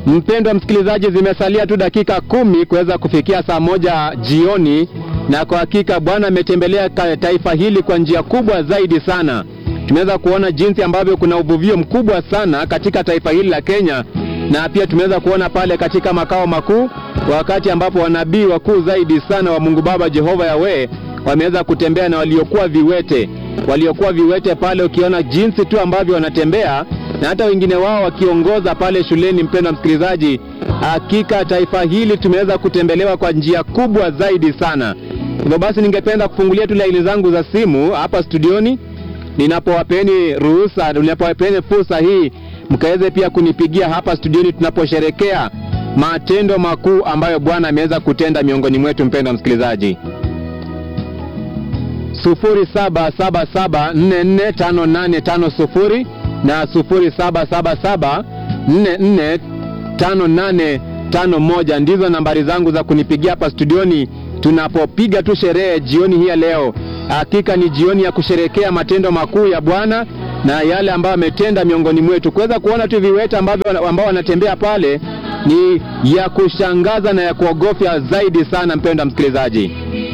Mpendwa msikilizaji, zimesalia tu dakika kumi kuweza kufikia saa moja jioni, na kwa hakika Bwana ametembelea ka- taifa hili kwa njia kubwa zaidi sana. Tumeweza kuona jinsi ambavyo kuna uvuvio mkubwa sana katika taifa hili la Kenya, na pia tumeweza kuona pale katika makao makuu, wakati ambapo wanabii wakuu zaidi sana wa Mungu Baba Jehova Yawe wameweza kutembea na waliokuwa viwete, waliokuwa viwete pale, ukiona jinsi tu ambavyo wanatembea na hata wengine wao wakiongoza pale shuleni. Mpendwa msikilizaji, hakika taifa hili tumeweza kutembelewa kwa njia kubwa zaidi sana. Hivyo basi, ningependa kufungulia tu laini zangu za simu hapa studioni, ninapowapeni ruhusa, ninapowapeni fursa hii, mkaweze pia kunipigia hapa studioni tunaposherekea matendo makuu ambayo Bwana ameweza kutenda miongoni mwetu. Mpendwa msikilizaji 0777445850 na 0777445851 ndizo nambari zangu za kunipigia hapa studioni tunapopiga tu sherehe jioni hii ya leo. Hakika ni jioni ya kusherekea matendo makuu ya Bwana na yale ambayo ametenda miongoni mwetu. Kuweza kuona tu viwete ambavyo ambao wanatembea pale ni ya kushangaza na ya kuogofya zaidi sana, mpendwa msikilizaji.